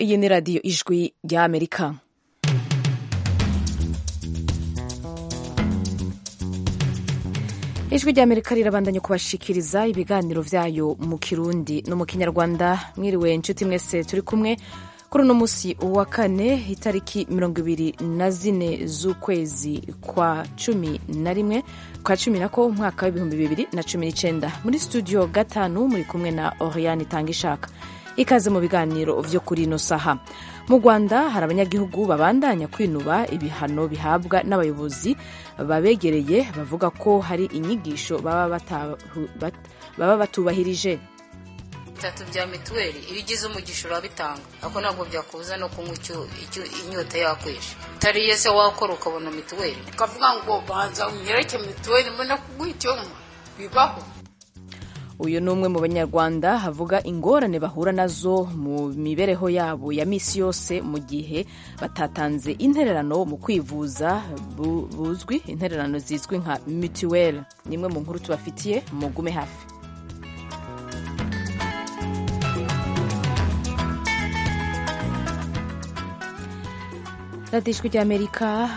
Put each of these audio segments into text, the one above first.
iyi ni radiyo ijwi ry'amerika ijwi ry'amerika rirabandanya kubashikiriza ibiganiro byayo mu kirundi no mu kinyarwanda mwiriwe inshuti mwese turi kumwe kuri uno munsi wa kane itariki mirongo ibiri na zine z'ukwezi kwa cumi na rimwe kwa cumi nako umwaka w'ibihumbi bibiri na cumi n'icyenda muri studio gatanu muri kumwe na oriyani itangishaka ikaze mu biganiro byo kuri ino saha mu rwanda hari abanyagihugu babandanya kwinuba ibihano bihabwa n'abayobozi babegereye bavuga ko hari inyigisho baba batubahirije bitatu bya mituweli iyo ugize umugisha urabitanga ako ntabwo byakubuza no kunywa icyo inyota yakwishe utariye se wakora ukabona mituweli ukavuga ngo banza unyereke mituweli mbona kuguha icyo nywa bibaho uyu ni umwe mu banyarwanda havuga ingorane bahura nazo mu mibereho yabo ya minsi yose mu gihe batatanze intererano mu kwivuza buzwi intererano zizwi nka mituweli ni imwe mu nkuru tubafitiye mugume hafi radijwi ry'amerika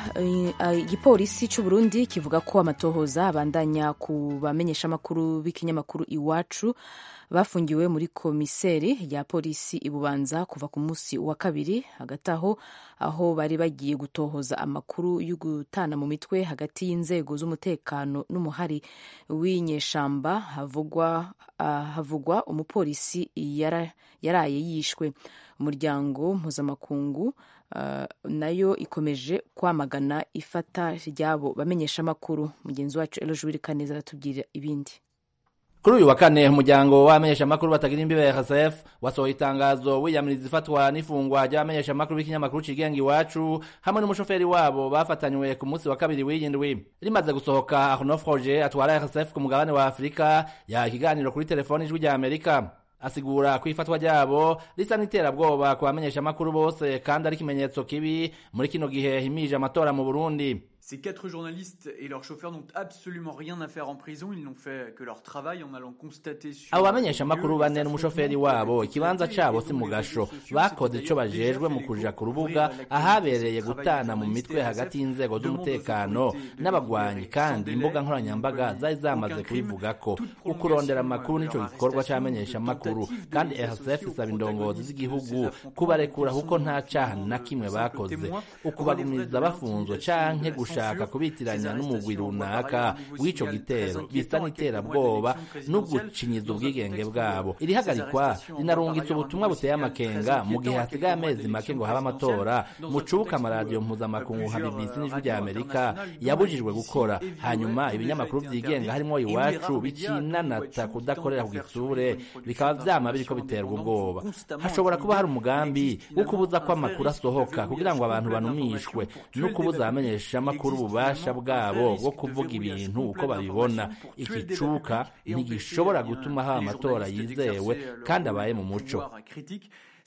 igipolisi cy'u Burundi kivuga ko amatohoza abandanya ku bamenyesha amakuru b'ikinyamakuru iwacu bafungiwe muri komiseri ya polisi ibubanza kuva ku munsi wa kabiri hagati aho aho bari bagiye gutohoza amakuru yo gutana mu mitwe hagati y'inzego z'umutekano n'umuhari w'inyeshamba havugwa havugwa umupolisi yaraye yishwe umuryango mpuzamakungu nayo ikomeje kwamagana ifata ryabo bamenyesha amakuru mugenzi wacu ejo wirikaneza aratubwira ibindi kuri uyu wa kane umuryango w'abamenyeshamakuru batagira imbibe RSF wasohoye itangazo wiyamiriza ifatwa n'ifungwa ry'abamenyeshamakuru b'ikinyamakuru kigenga iwacu hamwe n'umushoferi wabo bafatanywe ku munsi wa kabiri w'iyi ndwi rimaze gusohoka Arnaud Froger atwara RSF ku mugabane wa Afurika yaha ikiganiro kuri telefoni ijwi rya Amerika asigura ko ifatwa ryabo risa n'iterabwoba ku bamenyeshamakuru bose kandi ari ikimenyetso kibi muri kino gihe himije amatora mu Burundi Ces quatre journalistes et leurs chauffeurs n'ont absolument rien à faire en prison, ils n'ont fait que leur travail en allant constater sur Abo bamenyeshamakuru bane n'umushoferi wabo ikibanza cabo si mu gasho bakoze ico bajejwe mu kuja ku rubuga ahabereye gutana mu mitwe hagati y'inzego z'umutekano n'abagwanyi kandi imbuga nkoranyambaga zari zamaze kubivugako ukurondera amakuru nico gikorwa c'abamenyeshamakuru kandi RSF isaba indongozi z'igihugu kubarekura kuko nta caha na kimwe bakoze ukubagumiriza bafunzwe canke gusha gushaka kubitiranya n'umugwi runaka w'ico gitero bisa n'iterabwoba no gucinyiza ubwigenge bwabo iri hagarikwa rinarungitse ubutumwa buteye amakenga mu gihe hasigaye amezi make ngo habe amatora mucubuka amaradiyo mpuzamakungu nka BBC n'ijwi rya Amerika yabujijwe gukora hanyuma ibinyamakuru byigenga harimo iwacu bikinanata kudakorera ku gitsure bikaba vyama biriko biterwa ubwoba hashobora kuba hari umugambi wo kubuza ko amakuru asohoka kugira ngo abantu banumishwe no kubuza abamenyesha amakuru amakuru ububasha bwabo bwo kuvuga ibintu uko babibona igicuka ntigishobora gutuma haba amatora yizewe kandi abaye mu muco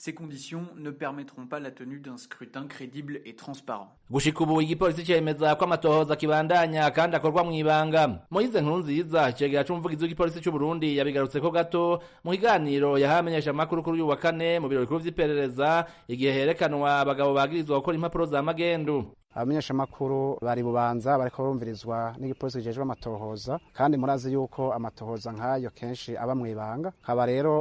ces conditions ne permettront pas la tenue d'un scrutin crédible et transparent. gushika ubu igipolisi cemeza ko amatohoza kibandanya kandi akorwa mw'ibanga moyize nkuru nziza cegera c'umuvugizi w'igipolisi c'u burundi yabigarutseko gato mu kiganiro yahaye amenyeshamakuru kuri uyu wa kane mu biro bikuru vy'iperereza igihe herekanwa abagabo bagirizwa gukora impapuro za magendu abamenyeshamakuru bari bubanza bariko barumvirizwa n'igipolisi kijejwe amatohoza kandi murazi yuko amatohoza nk'ayo kenshi aba mw'ibanga kaba rero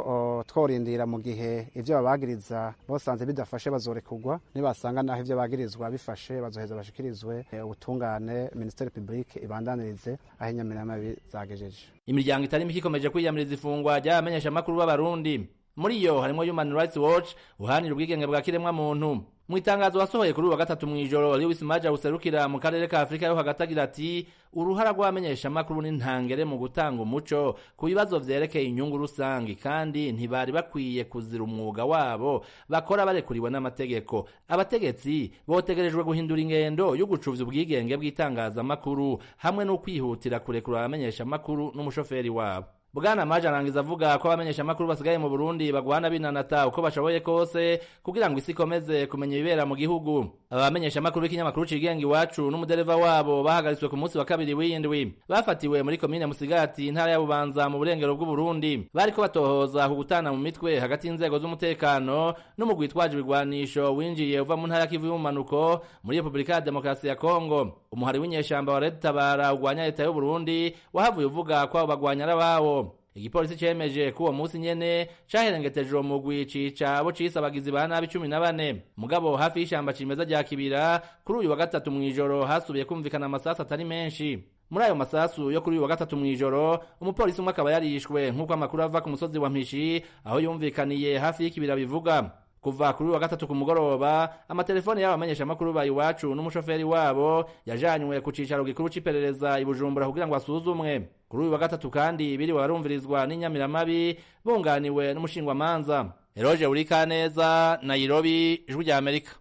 tworindira mu gihe ivyo babagiriza basanze bidafashe bazorekurwa nibasanga naho ivyo bagirizwa bifashe bazoheza bashikirizwe ubutungane ministeri publike ibandanirize aho inyamiramabi zagejeje imiryango itari mike ikomeje kwiyamiriza ifungwa ry'abamenyeshamakuru b'abarundi muri iyo harimo human rights watch uhanira ubwigenge bwa kiremwa muntu mu itangazo wasohoye kuri uyu wa gatatu mu ijoro lewis maja userukira mu karere ka afurika yo hagati agira ati uruhara rw'abamenyeshamakuru ni ntangere mu gutanga umuco ku bibazo vyerekeye inyungu rusange kandi ntibari bakwiye kuzira umwuga wabo bakora barekuriwe n'amategeko abategetsi botegerejwe guhindura ingendo yo gucuvya ubwigenge bw'itangazamakuru hamwe no kwihutira kurekura abamenyeshamakuru n'umushoferi wabo bwana maje arangiza avuga ko abamenyeshamakuru basigaye mu burundi bagwana binanata uko bashoboye kose kugira ngo isi ikomeze kumenya ibibera mu gihugu aba bamenyeshamakuru b'ikinyamakuru cigenga iwacu n'umudereva wabo bahagaritswe ku munsi wa kabiri w'indwi bafatiwe muri komine musigati intara ya bubanza mu burengero bw'uburundi bariko batohoza ku gutana mu mitwe hagati y'inzego z'umutekano n'umugwi witwaje ibigwanisho winjiye uva mu ntara ya kivu y'ubumanuko muri repubulika ya demokarasi ya kongo umuhari w'inyeshamba wa red tabara ugwanya leta y'uburundi wahavuye uvuga ko abo bagwanya ari ababo igipolisi cemeje ko uwo musi nyene caherengeteje uwo mugwi cica abo cise abagizi ba nabi cumi na bane mugabo hafi y'ishamba cimeza rya kibira kuri uyu wa gatatu mw'ijoro hasubiye kumvikana amasasu atari menshi muri ayo masasu yo kuri uyu wa gatatu mw'ijoro umupolisi umwe akaba yarishwe nk'uko amakuru ava ku musozi wa mpishi aho yumvikaniye hafi y'ikibira bivuga kuva kuri wa gatatu ku mugoroba amatelefoni y'abo bamenyeshamakuru ba iwacu n'umushoferi wabo yajanywe ku cicaro gikuru c'iperereza i bujumbura kugira ngo asuzumwe kuri uyu wa gatatu kandi biriwe barumvirizwa n'inyamiramabi bunganiwe n'umushingwamanza eroge urikaneza nairobi ijwi rya amerika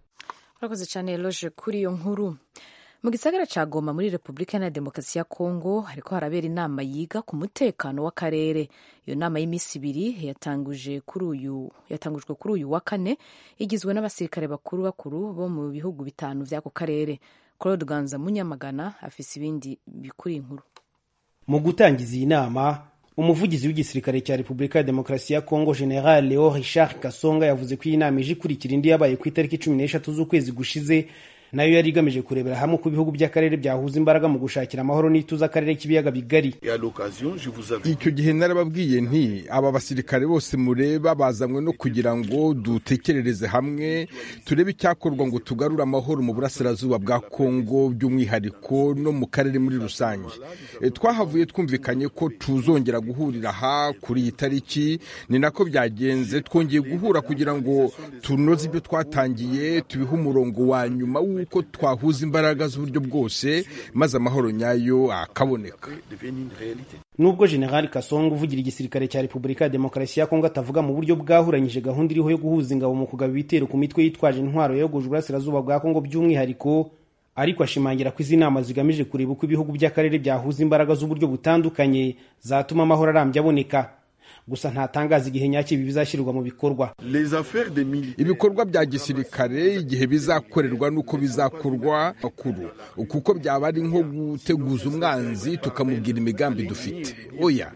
urakoze cyane eroge kuri iyo nkuru mu gisagara ca goma muri repubulika iharanira demokarasi ya kongo hariko harabera inama yiga ku mutekano w'akarere iyo nama y'iminsi ibiri yatanguje kuri uyu yatangujwe kuri uyu wa kane igizwe n'abasirikare bakuru bakuru bo mu bihugu bitanu vy'ako karere claude ganza munyamagana afise ibindi bikuri inkuru mu gutangiza iyi nama umuvugizi w'igisirikare cya repubulika ya demokarasi ya kongo general leo richard kasonga yavuze ko iyi nama ije ikurikira indi yabaye ku itariki cumi n'eshatu z'ukwezi gushize nayo yari igamije kurebera hamwe uko ibihugu by'akarere byahuza imbaraga mu gushakira amahoro n'ituze akarere k'ibiyaga bigari icyo gihe narababwiye nti aba basirikare bose mureba bazanywe no kugira ngo dutekerereze hamwe turebe icyakorwa ngo tugarure amahoro mu burasirazuba bwa kongo by'umwihariko no mu karere muri rusange twahavuye twumvikanye ko tuzongera guhurira aha kuri iyi tariki ni nako byagenze twongeye guhura kugira ngo tunoze ibyo twatangiye tubihe umurongo wa nyuma uko twahuza imbaraga z'uburyo bwose maze amahoro nyayo akaboneka nubwo general kasongo uvugira igisirikare cya repubulika ya demokarasi ya kongo atavuga mu buryo bwahuranyije gahunda iriho yo guhuza ingabo mu kugaba ibitero ku mitwe yitwaje intwaro yayogoje uburasirazuba bwa kongo by'umwihariko ariko ashimangira ko izi nama zigamije kureba uko ibihugu by'akarere byahuza imbaraga z'uburyo butandukanye zatuma amahoro arambye aboneka gusa ntatangaza igihe nyacyo ibi bizashyirwa mu bikorwa ibikorwa bya gisirikare igihe bizakorerwa n'uko bizakorwa makuru kuko byaba ari nko guteguza umwanzi tukamubwira imigambi dufite oya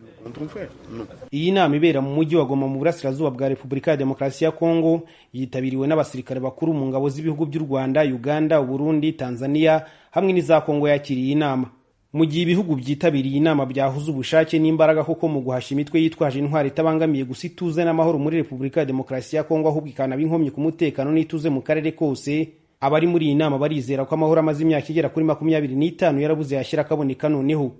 iyi nama ibera mu mujyi wa goma mu burasirazuba bwa repubulika ya demokarasi ya kongo yitabiriwe n'abasirikare bakuru mu ngabo z'ibihugu by'u rwanda uganda uburundi tanzania hamwe n'iza kongo yakiriye iyi nama mu gihe ibihugu byitabiriye inama byahuza ubushake n'imbaraga kuko mu guhashya imitwe yitwaje intwaro itabangamiye gusa ituze n'amahoro muri repubulika ya demokarasi ya kongo ahubwo ikanaba inkomyi ku mutekano n'ituze mu karere kose abari muri iyi nama barizera ko amahoro amaze imyaka igera kuri makumyabiri n'itanu yarabuze yashyira akaboneka noneho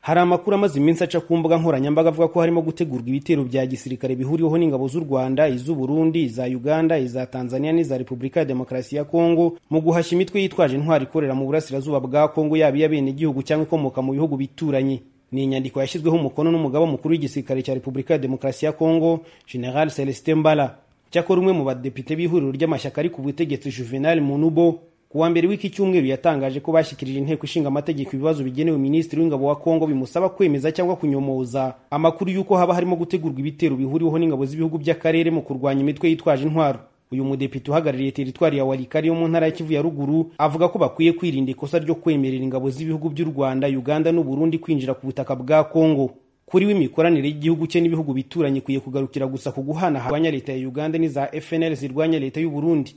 hari amakuru amaze iminsi aca ku mbuga nkoranyambaga avuga ko harimo gutegurwa ibitero bya gisirikare bihuriweho n'ingabo z'u rwanda iz'uburundi iza uganda iza tanzania n'iza repubulika ya demokarasi ya kongo mu guhashya imitwe yitwaje intwari ikorera mu burasirazuba bwa kongo yaba iy'abenegihugu cyangwa ikomoka mu bihugu bituranye ni inyandiko yashyizweho umukono n'umugaba mukuru w'igisirikare cya repubulika ya demokarasi ya kongo general celestin mbala cyakora umwe mu badepite b'ihuriro ry'amashyaka ari ku butegetsi juvenal munubo kuwa mbere w'iki cyumweru yatangaje ko bashyikirije inteko ishinga amategeko ibibazo bigenewe minisitiri w'ingabo wa kongo bimusaba kwemeza cyangwa kunyomoza amakuru y'uko haba harimo gutegurwa ibitero bihuriweho n'ingabo z'ibihugu by'akarere mu kurwanya imitwe yitwaje intwaro uyu mudepite uhagarariye teritwari ya warikari yo mu ntara ya kivu ya ruguru avuga ko bakwiye kwirinda ikosa ryo kwemerera ingabo z'ibihugu by'u rwanda uganda n'uburundi kwinjira ku butaka bwa kongo kuri we imikoranire y'igihugu cye n'ibihugu bituranye ikwiye kugarukira gusa ku guhanahanya leta ya uganda n'iza fnl zirwanya leta y'uburundi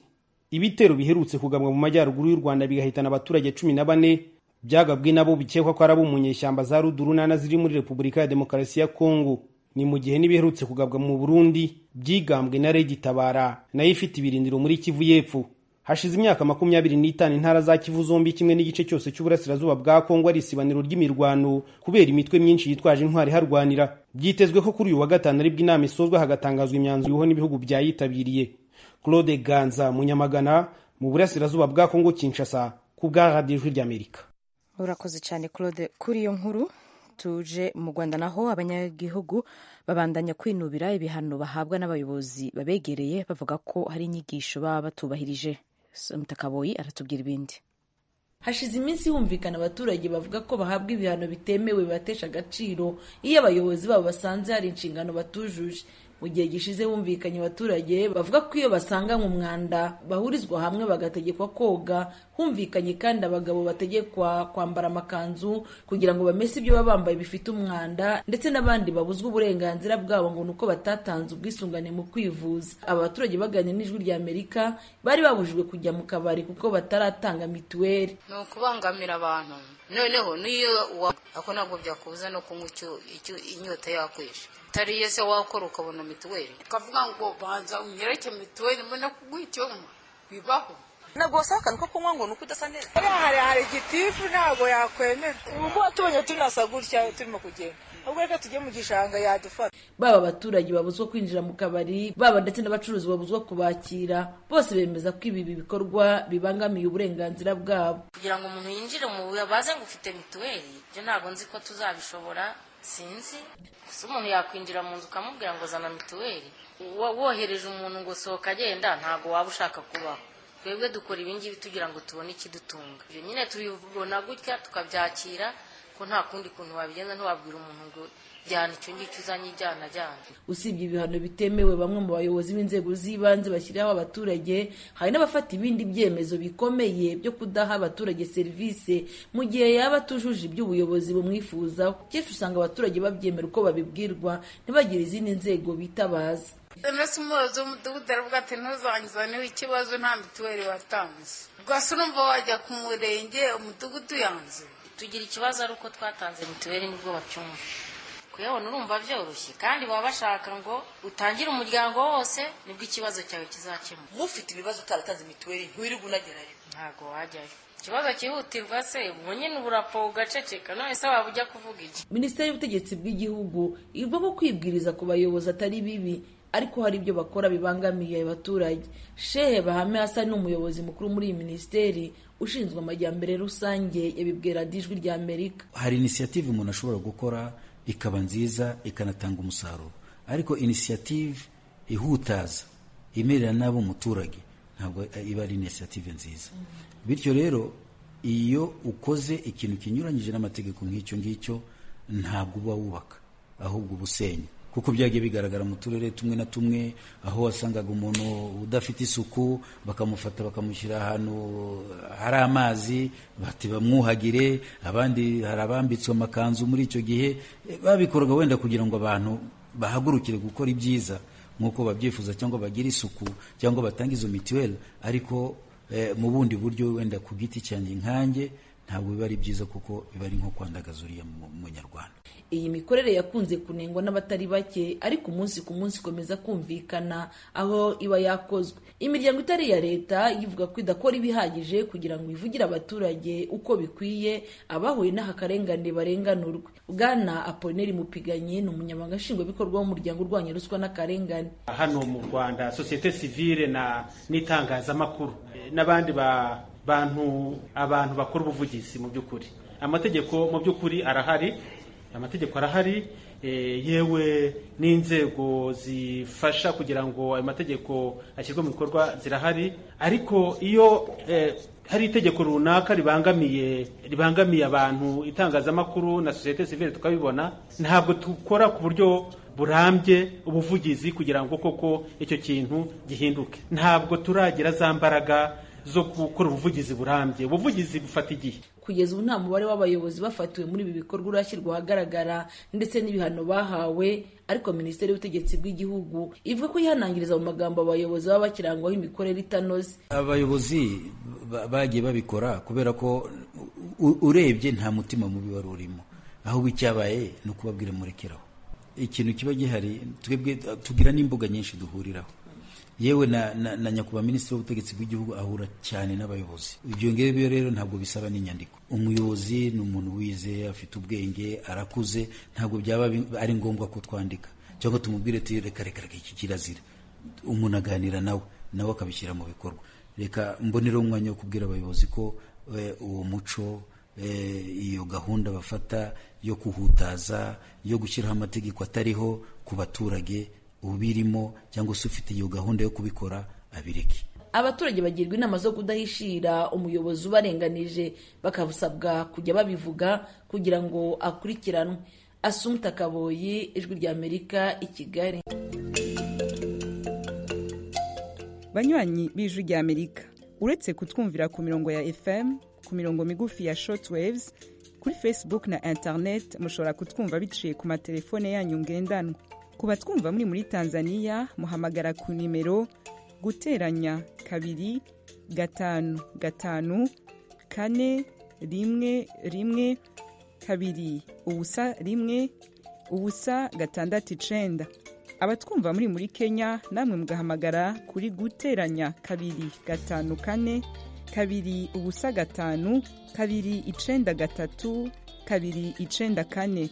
ibitero biherutse kugabwa mu majyaruguru y'u rwanda bigahitana abaturage cumi na bane byagabwe nabo bikekwa ko ari abo mu nyeshyamba za rudurunana ziri muri repubulika ya demokarasi ya kongo ni mu gihe n'ibiherutse kugabwa mu burundi byigambwe na regi tabara nayo ifite ibirindiro muri kivu y'epfo hashize imyaka makumyabiri n'itanu intara za kivu zombi kimwe n'igice cyose cy'uburasirazuba bwa kongo ari isibaniro ry'imirwano kubera imitwe myinshi yitwaje intwari iharwanira byitezwe ko kuri uyu wa gatanu aribwo inama isozwa hagatangazwa imyanzuro iriho n'ibihugu byayitabiriye claude ganza munyamagana mu burasirazuba bwa kongo kinshasa ku bwa radiyo ijwi ry'amerika urakoze cyane claude kuri iyo nkuru tuje mu rwanda naho abanyagihugu babandanya kwinubira ibihano bahabwa n'abayobozi babegereye bavuga ko hari inyigisho baba batubahirije mutakaboyi aratubwira ibindi hashize iminsi humvikana abaturage bavuga ko bahabwa ibihano bitemewe bibatesha agaciro iyo abayobozi babo basanze hari inshingano batujuje mu gihe gishize humvikanye abaturage bavuga ko iyo basanganywe umwanda bahurizwa hamwe bagategekwa koga humvikanye kandi abagabo bategekwa kwambara amakanzu kugira ngo bamese ibyo baba bambaye bifite umwanda ndetse n'abandi babuzwa uburenganzira bwabo ngo ni uko batatanze ubwisungane mu kwivuza aba baturage baganira n'ijwi rya amerika bari babujijwe kujya mu kabari kuko bataratanga mituweli ni ukubangamira abantu noneho n'iyo uwa ako ntabwo byakubuza no kunywa icyo- icyo- inyota yakwishe utariye se wakora ukabona mituweli ukavuga ngo banza unyereke mituweli mbona kuguha icyo nywa bibaho ntabwo wasaba akantu ko kunywa ngo ni uko udasa neza hariya hari hari igitifu ntabwo yakwemera uko watubonye tunasa gutya turimo kugenda ubwo reka tujye mu gishanga yadufata baba abaturage babuzwa kwinjira mu kabari baba ndetse n'abacuruzi babuzwa kubakira bose bemeza ko ibi bikorwa bibangamiye uburenganzira bwabo kugira ngo umuntu yinjire mu buya baze ngo ufite mituweli ibyo ntabwo nzi ko tuzabishobora sinzi gusa umuntu yakwinjira mu nzu ukamubwira ngo zana mituweli Wo- wohereje umuntu ngo sohoka agenda ntabwo waba ushaka kubaho twebwe dukora ibingibi tugira ngo tubone ikidutunga ibyo nyine tubibona gutya tukabyakira ko nta kundi kuntu wabigenza ntiwabwira umuntu ngo jyana icyo ngicyo uzanye ijyana jyana usibye ibihano bitemewe bamwe mu bayobozi b'inzego z'ibanze bashyiriraho abaturage hari n'abafata ibindi byemezo bikomeye byo kudaha abaturage serivisi mu gihe yaba atujuje ibyo ubuyobozi bumwifuzaho kenshi usanga abaturage babyemera uko babibwirwa ntibagire izindi nzego bitabaza emesi umuyobozi w'umudugudu aravuga ati ntuzangiza niba ikibazo nta mituweli watanze rwose urumva wajya ku murenge umudugudu yanze tugira ikibazo ari uko twatanze mituweli nibwo bacyumva kuyabona urumva byoroshye kandi baba bashaka ngo utangire umuryango wose nibwo ikibazo cyawe kizakemuka nk'ufite ibibazo utaratanze mituweli ntiwirirwa unagerayo ntabwo wajyayo ikibazo cyihutirwa se ubu nyine uburapo ugaceceka none se waba ujya kuvuga iki minisiteri y'ubutegetsi bw'igihugu ivuga ko kwibwiriza ku bayobozi atari bibi ariko hari ibyo bakora bibangamiye abaturage shehe bahame hasa ni umuyobozi mukuru muri iyi minisiteri ushinzwe amajyambere rusange yabibwira ijwi rya amerika hari inisiyative umuntu ashobora gukora ikaba nziza ikanatanga umusaruro ariko inisiyative ihutaza imerera n'abo umuturage ntabwo iba ari inisiyative nziza bityo rero iyo ukoze ikintu kinyuranyije n'amategeko nk'icyo ngicyo ntabwo uba wubaka ahubwo uba usenya kuko byagiye bigaragara mu turere tumwe na tumwe aho wasangaga umuntu udafite isuku bakamufata bakamushyira ahantu hari amazi bati bamwuhagire abandi hari abambitswe amakanzu muri icyo gihe Eh, babikoraga wenda kugira ngo abantu bahagurukire gukora ibyiza nk'uko babyifuza cyangwa bagire isuku cyangwa batange izo mituweli ariko eh, mu bundi buryo wenda ku giti cyanjye nkanjye ntabwo biba ari byiza kuko biba ari nko kwandagaza uriya mu- munyarwanda iyi mikorere yakunze kunengwa n'abatari bake ariko umunsi ku munsi ikomeza kumvikana aho iba yakozwe imiryango itari iya leta ivuga ko idakora ibihagije kugira ngo ivugire abaturage uko bikwiye abahuye n'ahakarengane barenganurwe bwana apolineri mupiganye ni umunyamabanga nshingwabikorwa w'umuryango urwanya ruswa n'akarengane hano mu rwanda sosiyete sivile na n'itangazamakuru eh, n'abandi ba- bantu abantu bakora ubuvugizi mu by'ukuri amategeko mu by'ukuri arahari amategeko arahari eh, yewe n'inzego zifasha kugira ngo ayo mategeko ashyirwe mu bikorwa zirahari ariko iyo eh, hari itegeko runaka ribangamiye ribangamiye abantu itangazamakuru na sosiyete sivile tukabibona ntabwo dukora ku buryo burambye ubuvugizi kugira ngo koko icyo kintu gihinduke ntabwo turagira za mbaraga zo gukora ubuvugizi burambye ubuvugizi bufata igihe kugeza ubu nta mubare w'abayobozi bafatiwe muri ibi bikorwa urashyirwa ahagaragara ndetse n'ibihano bahawe ariko minisiteri y'ubutegetsi bw'igihugu ivuga ko yihanangiriza mu magambo abayobozi baba bakirangwaho imikorere itanoze abayobozi ba- bagiye babikora kubera ko u- urebye nta mutima mubi wari urimo ahubwo icyabaye ni ukubabwira murekeraho ikintu kiba gihari twebwe tugira n'imbuga nyinshi duhuriraho yewe na, na, na nyakubahwa minisitiri w'ubutegetsi bw'igihugu ahura cyane n'abayobozi ibyo ngibyo rero ntabwo bisaba n'inyandiko umuyobozi ni umuntu wize afite ubwenge arakuze ntabwo byaba bi- ari ngombwa ko twandika cyangwa tumubwire tuti reka reka reka iki kirazira umuntu aganira nawe nawe akabishyira mu bikorwa reka mboneraho umwanya wo kubwira abayobozi ko eh, uwo muco eh, iyo gahunda bafata yo kuhutaza yo gushyiraho amategeko atariho ku baturage ubirimo cyangwa se ufite iyo gahunda yo kubikora abireke abaturage bagirwa inama zo kudahishira umuyobozi ubarenganije bakabasabwa kujya babivuga kugira ngo akurikiranwe asumta kaboyi ijwi ry'amerika i kigali banywanyi b'ijwi ry'amerika uretse kutwumvira ku mirongo ya fm ku mirongo migufi ya shortwaves kuri facebook na internet mushobora kutwumva biciye ku matelefone yanyu ngendanwa ku batwumva muri muri tanzania muhamagara ku nimero guteranya kabiri gatanu gatanu kane rimwe rimwe kabiri ubusa rimwe ubusa gatandatu icenda abatwumva muri muri kenya namwe mugahamagara kuri guteranya kabiri gatanu kane kabiri ubusa gatanu kabiri icenda gatatu kabiri icenda kane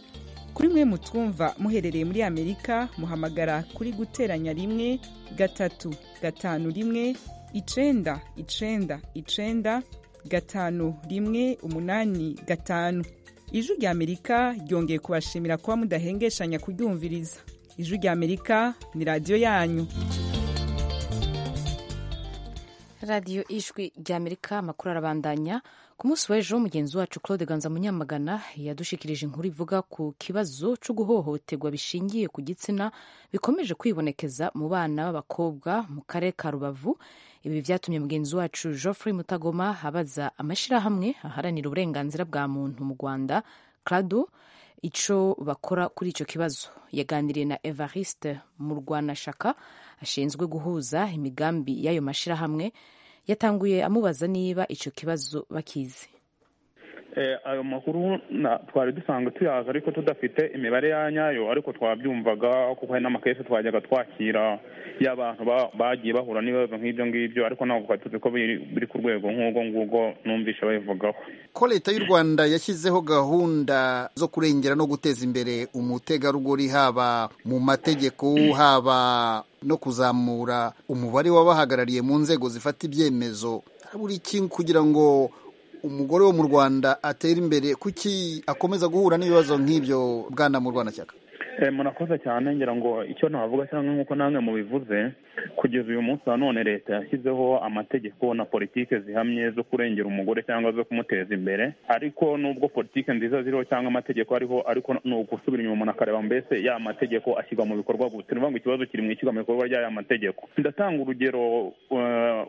kuri mwe mutwumva muherereye muri amerika muhamagara kuri guteranya rimwe gatatu gatanu rimwe icenda icenda icenda gatanu rimwe umunani gatanu ijwi rya amerika ryongeye kubashimira kuba mudahengeshanya kuryumviriza ijwi rya amerika ni radiyo yanyu radiyo ijwi rya amerika amakuru arabandanya ku munsi w'ejo mugenzi wacu claude ganza munyamagana yadushikirije inkuru ivuga ku kibazo cyo guhohoterwa bishingiye ku gitsina bikomeje kwibonekeza mu bana b'abakobwa mu karere ka rubavu ibi byatumye mugenzi wacu geoffrey mutagoma abaza amashyirahamwe aharanira uburenganzira bwa muntu mu rwanda crado icyo bakora kuri icyo kibazo yaganiriye na evariste murwanashaka ashinzwe guhuza imigambi y'ayo mashyirahamwe yatanguye amubaza niba icyo kibazo bakizi ayo makuru twari dusanzwe tuyazi ariko tudafite imibare ya nyayo ariko twabyumvaga kuko hari n'amakesi twajyaga twakira y'abantu bagiye bahura n'ibibazo nk'ibyo ngibyo ariko ntabwo twari tuzi ko biri ku rwego nk'ubwo ngubwo numvisha babivugaho ko leta y'u rwanda yashyizeho gahunda zo kurengera no guteza imbere umutegarugori haba mu mategeko haba no kuzamura umubare w'abahagarariye mu nzego zifata ibyemezo buri kintu kugira ngo umugore wo mu rwanda atera imbere kuki akomeza guhura n'ibibazo nk'ibyo bwana mu rwanda cyaka murakoze cyane ngira ngo icyo navuga cyangwa nk'uko namwe mubivuze kugeza uyu munsi wa none leta yashyizeho amategeko na politiki zihamye zo kurengera umugore cyangwa zo kumuteza imbere ariko nubwo politiki nziza ziriho cyangwa amategeko ariho ariko ni ugusubira inyuma umuntu akareba mbese ya mategeko ashyirwa mu bikorwa gusa ni ukuvuga ngo ikibazo kiri mu ishyirwa mu bikorwa ry'aya mategeko ndatanga urugero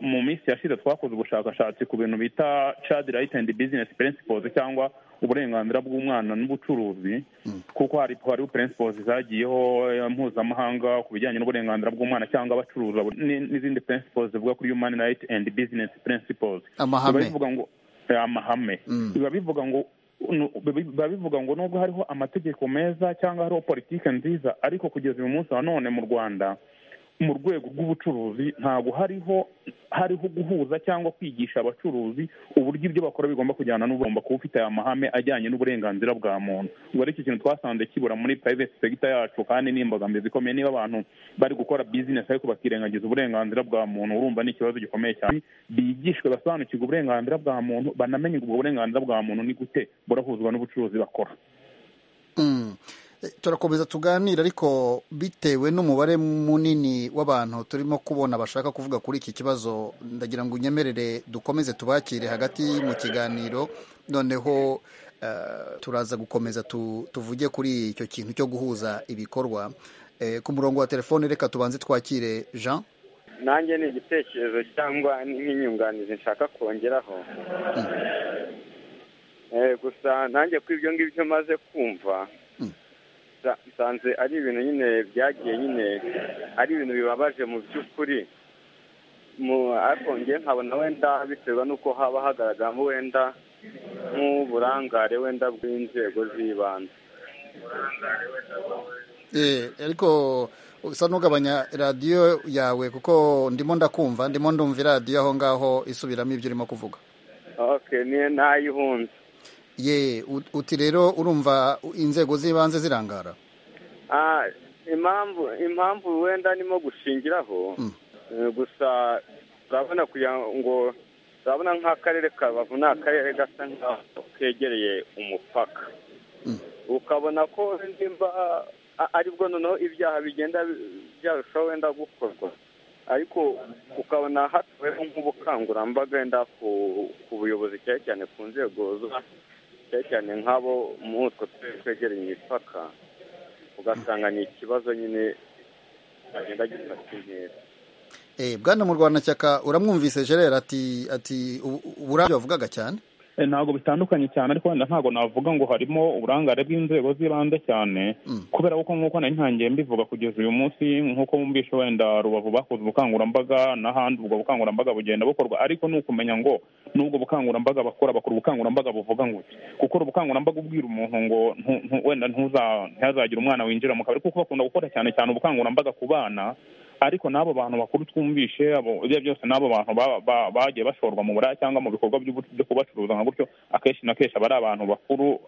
mu minsi yashize twakoze ubushakashatsi ku bintu bita child right and business principles cyangwa uburenganzira bw'umwana n'ubucuruzi kuko hari hariho principles zagiyeho mpuzamahanga ku bijyanye n'uburenganzira bw'umwana cyangwa abacuruza n'izindi principles zivuga kuri human right and business principles amahame amahame biba bivuga ngo biba bivuga ngo nubwo hariho amategeko meza cyangwa hariho politiki nziza ariko kugeza uyu munsi wa none mu rwanda mu rwego rw'ubucuruzi ntabwo hariho hariho guhuza cyangwa kwigisha abacuruzi uburyo ibyo bakora bigomba kujyana n'ugomba kuba ufite aya mahame ajyanye n'uburenganzira bwa muntu ubwo ari cyo kintu twasanze kibura muri private sector yacu kandi n'imbogamizi ikomeye niba abantu bari gukora business ariko bakirengagiza uburenganzira bwa muntu urumva ni ikibazo gikomeye cyane bigishwe basobanukirwa uburenganzira bwa muntu banamenye ubwo burenganzira bwa muntu ni gute burahuzwa n'ubucuruzi bakora turakomeza tuganira ariko bitewe n'umubare munini w'abantu turimo kubona bashaka kuvuga kuri iki kibazo ndagira ngo unyemerere dukomeze tubakire hagati mu kiganiro noneho turaza gukomeza tuvuge kuri icyo kintu cyo guhuza ibikorwa ku murongo wa telefone reka tubanze twakire jean nanjye ni igitekerezo cyangwa n'inyunganizi nshaka kongeraho gusa nanjye ko ibyo ngibyo maze kumva nsanze ari ibintu nyine byagiye nyine ari ibintu bibabaje mu by'ukuri ariko njye nkabona wenda biterwa n'uko haba hagaragaramo wenda nk'uburangare wenda bw'inzego z'ibanze ariko usa n'ugabanya radiyo yawe kuko ndimo ndakumva ndimo ndumva iradiyo aho ngaho isubiramo ibyo urimo kuvuga oke niyo nayihunze ye uti rero urumva inzego z'ibanze zirangara impamvu impamvu wenda nimo gushingiraho gusa turabona kugira ngo turabona nk'akarere ka rubavu ni akarere gasa nk'aho kegereye umupaka ukabona ko nimba aribwo noneho ibyaha bigenda byarushaho wenda gukorwa ariko ukabona hatabayeho nk'ubukangurambaga wenda ku buyobozi cyane cyane ku nzego zo cyane cyane nk'abo muri utwo turere twegereye imipaka ugasanga ni ikibazo nyine agenda gifata inkera bwana mu rwanda cyaka uramwumvise gerera ati ati uburangare bavugaga cyane ntabwo bitandukanye cyane ariko wenda ntabwo navuga ngo harimo uburangare bw'inzego z'ibanze cyane kubera ko nk'uko nari ntangiye mbivuga kugeza uyu munsi nk'uko bumvishe wenda rubavu bakoze ubukangurambaga n'ahandi ubwo bukangurambaga bugenda bukorwa ariko ni ukumenya ngo n'ubwo bukangurambaga bakora bakora ubukangurambaga buvuga ngo gukora ubukangurambaga ubwira umuntu ngo wenda ntihazagire umwana winjira mu kabari kuko bakunda gukora cyane cyane ubukangurambaga ku bana ariko n'abo bantu bakuru twumvishe ibyo byose n'abo bantu bagiye bashorwa mu buraya cyangwa mu bikorwa byo kubacuruza nka gutyo akenshi na kenshi aba ari abantu bakuru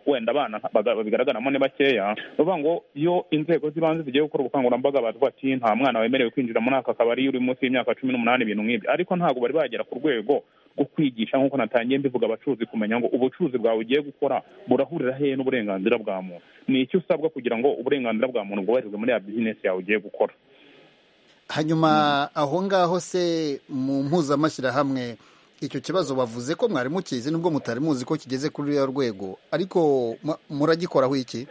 wenda abana babigaragaramo ni bakeya bavuga ngo iyo inzego z'ibanze zigiye gukora ubukangurambaga bavuga ati nta mwana wemerewe kwinjira muri aka kabari uri munsi y'imyaka cumi n'umunani ibintu nk'ibyo ariko ntabwo bari bagera ku rwego rwo kwigisha nk'uko natangiye mbivuga abacuruzi kumenya ngo ubucuruzi bwawe ugiye gukora burahurira hehe n'uburenganzira bwa muntu ni iki usabwa kugira ngo uburenganzira bwa muntu bwubahirizwe muri ya bizinesi yawe ugiye gukora hanyuma aho ngaho se mu mpuzamashyirahamwe icyo kibazo bavuze ko mwari mukizi nubwo mutari muzi ko kigeze kuri ruriya rwego ariko muragikoraho iki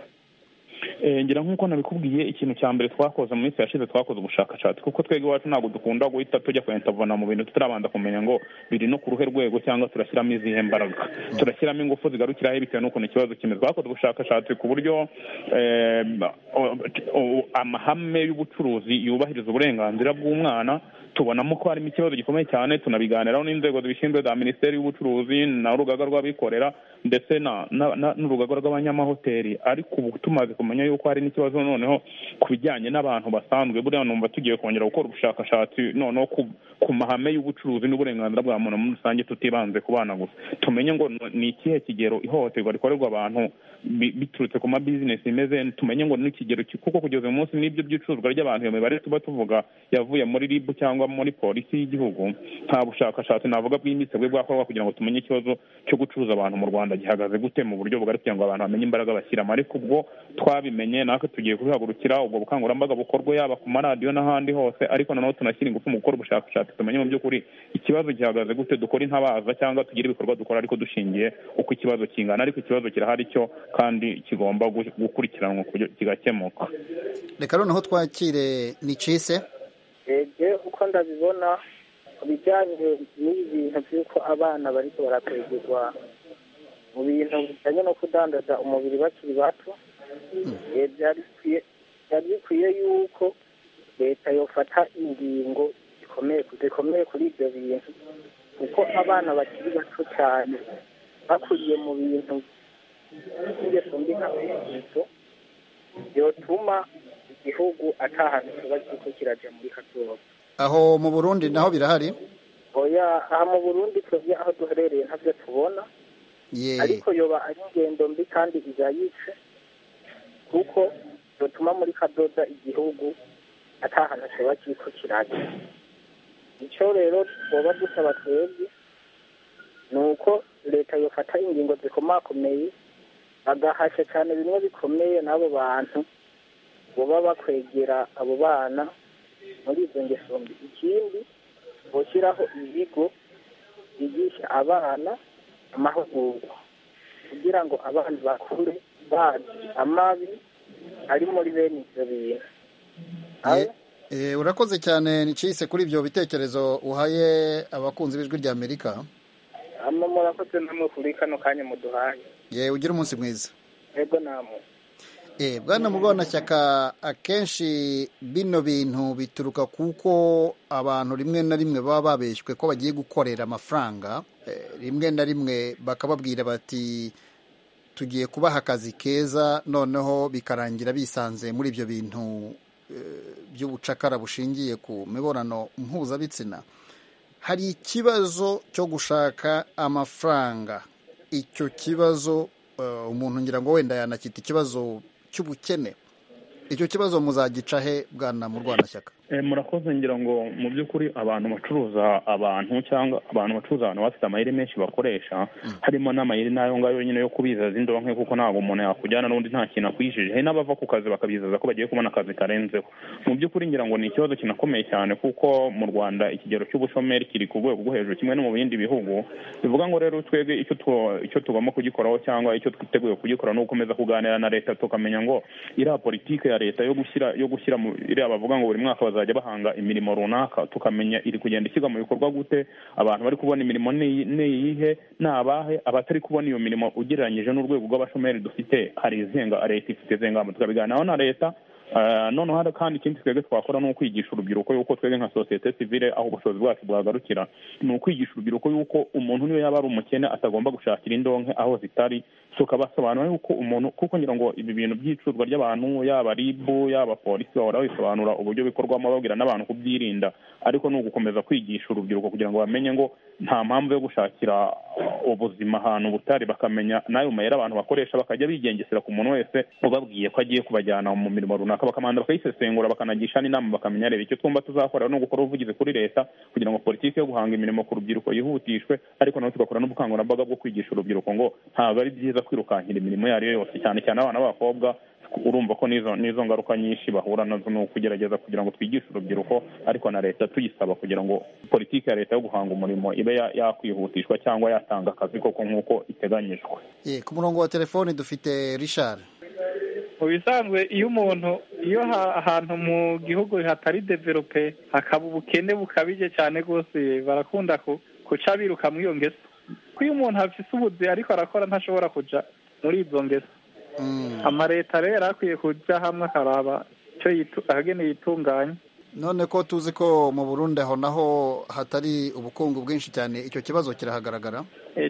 ngira nk'uko nabikubwiye ikintu cya mbere twakoze mu minsi yashize twakoze ubushakashatsi kuko twebwe iwacu ntabwo dukunda guhita tujya kwentavana mu bintu tutarabanza kumenya ngo biri no ku ruhe rwego cyangwa turashyiramo izihe mbaraga turashyiramo ingufu zigarukiraho bitewe n'ukuntu ikibazo kimeze twakoze ubushakashatsi ku buryo amahame y'ubucuruzi yubahiriza uburenganzira bw'umwana tubonamo ko harimo ikibazo gikomeye cyane tunabiganiraho n'inzego zibishinzwe za minisiteri y'ubucuruzi n'urugaga rw'abikorera ndetse n'urugaga rw'abanyamahoteli ariko ubu tumaze kumenya yuko hari n'ikibazo noneho ku bijyanye n'abantu basanzwe buriya numva tugiye kongera gukora ubushakashatsi noneho ku mahame y'ubucuruzi n'uburenganzira bwa muntu muri rusange tutibanze ku bana gusa tumenye ngo ni ikihe kigero ihohoterwa rikorerwa abantu biturutse ku mabizinesi imeze tumenye ngo n'ikigero kuko kugeza uyu munsi n'ibyo by'icuruzwa ry'abantu iyo mibare tuba tuvuga yavuye muri rib cyangwa muri polisi y'igihugu nta bushakashatsi navuga bwimbitse bwe bwakorwa kugira ngo tumenye ikibazo cyo gucuruza abantu mu rwanda gihagaze gute mu buryo bugari kugira ngo abantu bamenye imbaraga bashyiramo ariko ubwo twabimenye natwe tugiye kubihagurukira ubwo bukangurambaga bukorwa yaba ku maradiyo n'ahandi hose ariko noneho tunashyira ingufu mu gukora ubushakashatsi tumenye mu by'ukuri ikibazo gihagaze gute dukora intabaza cyangwa tugire ibikorwa dukora ariko dushingiye uko ikibazo kingana ariko ikibazo kirahari cyo kandi kigomba gukurikiranwa kigakemuka reka noneho twakire ni cise rebye uko ndabibona ku bijyanye n'ibi bintu by'uko abana bari baratwegerwa mu bintu bijyanye no kudandaza umubiri bakiri bato byari bikwiye yuko leta yofata ingingo zikomeye kuri ibyo bintu kuko abana bakiri bato cyane bakuriye mu bintu by'ingeso mbi nka peyiso byotuma igihugu atahantu kiba kuko kirajya muri kazuba aho mu burundi naho birahari oya aha mu burundi twebwe aho duherereye ntabyo tubona ariko yoba ari ingendo mbi kandi izayice kuko dutuma muri kadoda igihugu atahantu kiba kuko kirajya icyo rero twaba dusaba twebwe ni uko leta yofata ingingo zikomakomeye bagahasha cyane bimwe bikomeye n'abo bantu baba bakwegera abo bana muri izo ngeso mbi ikindi bashyiraho ibigo bigisha abana amahugurwa kugira ngo abana bakure bazi amabi ari muri bene ibyo bintu urakoze cyane nicise kuri ibyo bitekerezo uhaye abakunzi b'ijwi rya amerika hano murakoze namwe kuri kano kanya muduhaye yewe ugire umunsi mwiza yego namwe bwana murwanashyaka akenshi bino bintu bituruka kuko abantu rimwe na rimwe baba babeshywe ko bagiye gukorera amafaranga rimwe na rimwe bakababwira bati tugiye kubaha akazi keza noneho bikarangira bisanze muri ibyo bintu by'ubucakara bushingiye ku mibonano mpuzabitsina hari ikibazo cyo gushaka amafaranga icyo kibazo umuntu ngira ngo wenda yanakita ikibazo cy'ubukene icyo kibazo muzagica he bwana mu rwanda shyaka murakoze ngira ngo mu by'ukuri abantu bacuruza abantu cyangwa abantu bacuruza abantu bafite amayeri menshi bakoresha harimo n'amayeri n'ayo ngayo nyine yo kubizaza indonke kuko ntabwo umuntu yakujyana n'undi nta kintu akwijije hari n'abava ku kazi bakabizaza ko bagiye kubona akazi karenzeho mu by'ukuri ngira ngo ni ikibazo kinakomeye cyane kuko mu rwanda ikigero cy'ubushomeri kiri ku rwego rwo hejuru kimwe no mu bindi bihugu bivuga ngo rero twebwe icyo icyo tugomba kugikoraho cyangwa icyo twiteguye kugikora ni ugukomeza kuganira na leta tukamenya ngo iriya politiki ya leta yo gushyira yo gushyira mu iriya bavuga ngo buri mwaka bazajya bahanga imirimo runaka tukamenya iri kugenda ishyirwa mu bikorwa gute abantu bari kubona imirimo ni iyihe ni abahe abatari kubona iyo mirimo ugereranyije n'urwego rw'abashomeri dufite hari izenga leta ifite izengamba tukabiganiraho na leta noneho hari kandi ikindi twebwe twakora ni ukwigisha urubyiruko yuko twebwe nka sosiyete sivile aho ubushobozi bwacu bwagarukira ni ukwigisha urubyiruko yuko umuntu niyo yaba ari umukene atagomba gushakira indonke aho zitari tukabasobanura yuko umuntu kuko ngira ngo ibi bintu by'icuruzwa ry'abantu yaba ribu yaba polisi bahora babisobanura uburyo bikorwamo babwira n'abantu kubyirinda ariko ni ugukomeza kwigisha urubyiruko kugira ngo bamenye ngo nta mpamvu yo gushakira ubuzima ahantu butari bakamenya n'ayo mayeri abantu bakoresha bakajya bigengesera ku muntu wese ubabwiye ko agiye kubajyana mu mirimo runaka bakamanza bakayisesengura bakanagisha n'inama bakamenya reba icyo twumva tuzakora ni ugukora ubuvugizi kuri leta kugira ngo politiki yo guhanga imirimo ku rubyiruko yihutishwe ariko nawe tugakora n'ubukangurambaga bwo kwigisha urubyiruko ngo ntabwo ari byiza kwirukankira imirimo iyo ari yo yose cyane cyane abana b'abakobwa urumva ko n'izo ngaruka nyinshi bahura nazo ni ukugerageza kugira ngo twigishe urubyiruko ariko na leta tuyisaba kugira ngo politiki ya leta yo guhanga umurimo ibe yakwihutishwa cyangwa yatanga akazi koko nk'uko iteganyijwe ku murongo wa telefoni dufite richard mu bisanzwe iyo umuntu iyo ahantu mu gihugu hatari develope hakaba ubukene bukabije cyane rwose barakunda guca biruka muri iyo ngeso ko iyo umuntu afite ubuzi ariko arakora ntashobora kujya muri izo ngeso amaleta rero akwiye kujya hamwe akaraba icyo ahagenewe yitunganya none ko tuzi ko mu burundi aho naho hatari ubukungu bwinshi cyane icyo kibazo kirahagaragara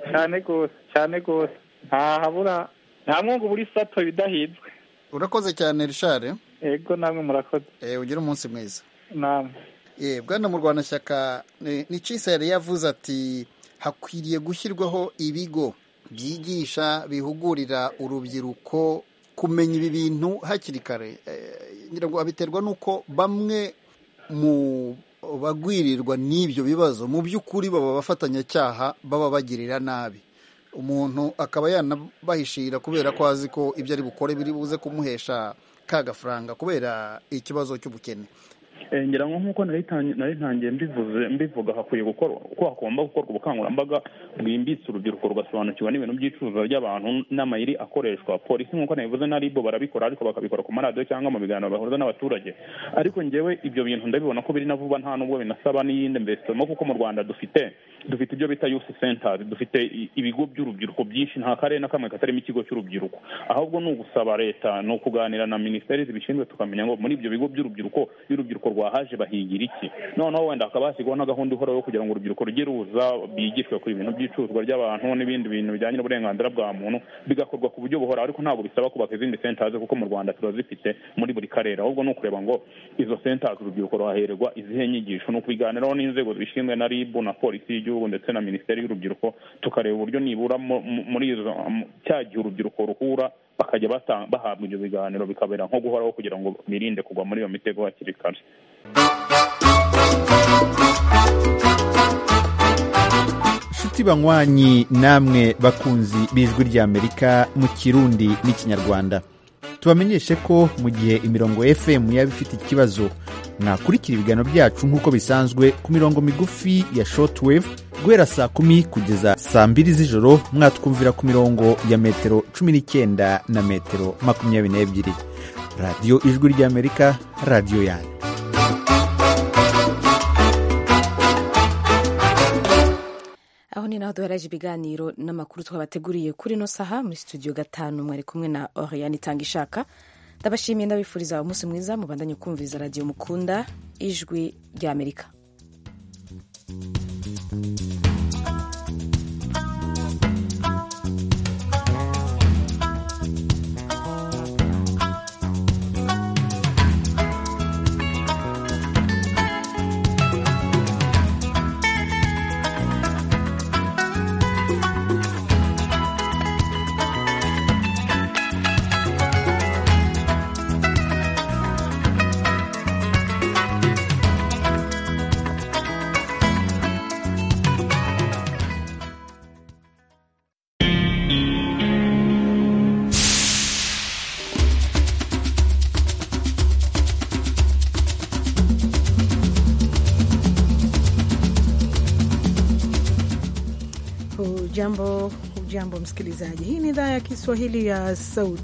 cyane rwose cyane rwose ntahabura nta mwungu buri sato ibidahinzwe urakoze cyane rishare yego namwe murakoze ugire umunsi mwiza namwe bwana mu rwanda shyaka ni cisa yari yavuze ati hakwiriye gushyirwaho ibigo byigisha bihugurira urubyiruko kumenya ibi bintu hakiri kare ngira ngo abiterwa n'uko bamwe mu bagwirirwa n'ibyo bibazo mu by'ukuri baba abafatanyacyaha baba bagirira nabi umuntu akaba yanabahishira kubera ko azi ko ibyo ari bukore biri buze kumuhesha ka gafaranga kubera ikibazo cy'ubukene ngira ngo nk'uko nari ntangiye mbivuga hakwiye gukora uko hagomba gukorwa ubukangurambaga bwimbitse urubyiruko rugasobanukirwa n'ibintu by'icuruzwa ry'abantu n'amayiri akoreshwa polisi nk'uko nabivuze na ribo barabikora ariko bakabikora ku maradiyo cyangwa mu biganiro bahuza n'abaturage ariko ngewe ibyo bintu ndabibona ko biri na vuba nta nubwo binasaba n'iyindi mvesitomo kuko mu rwanda dufite dufite ibyo bita yusi sentazi dufite ibigo by'urubyiruko byinshi nta karere na kamwe katarimo ikigo cy'urubyiruko ahubwo ni ugusaba leta ni ukuganira na minisiteri zibishinzwe tukamenya ngo muri ibyo bigo by'urubyiruko iyo urubyiruko rwahaje bahigira iki noneho wenda hakaba hashyirwaho na gahunda ihoraho kugira ngo urubyiruko rujye ruza bigishwe ku bintu by'icuruzwa ry'abantu n'ibindi bintu bijyanye n'uburenganzira bwa muntu bigakorwa ku buryo buhoraho ariko ntabwo bisaba kubaka izindi sentazi kuko mu rwanda turazifite muri buri karere ahubwo ni ukureba ngo izo sentazi urubyiruko ruhahererwa izihe nyigisho ni ukubiganiraho n'inzego zibishinzwe na ribu na polisi y'igihugu ndetse na minisiteri y'urubyiruko tukareba uburyo nibura muri izo cya gihe urubyiruko ruhura bakajya bahabwa ibyo biganiro bikabera nko guhoraho kugira ngo birinde kugwa muri iyo mitego hakiri kare inshuti banywanyi namwe bakunzi b'ijwi ry'amerika mu kirundi n'ikinyarwanda tubamenyeshe ko mu gihe imirongo fm yaba ifite ikibazo mwakurikira ibiganiro byacu nk'uko bisanzwe ku mirongo migufi ya shortwave guhera saa kumi kugeza saa mbiri z'ijoro mwatwumvira ku mirongo ya metero cumi n'icyenda na metero makumyabiri n'ebyiri radiyo ijwi ry'amerika radiyo yanyu aho ni naho duheraje ibiganiro n'amakuru twabateguriye kuri ino saha muri studio gatanu mwari kumwe na oriyani itanga ishaka ndabashimiye ndabifuriza umunsi mwiza mubandanye kumviza radiyo mukunda ijwi ry'amerika Hujambo, hujambo msikilizaji. Hii ni idhaa ya Kiswahili ya Sauti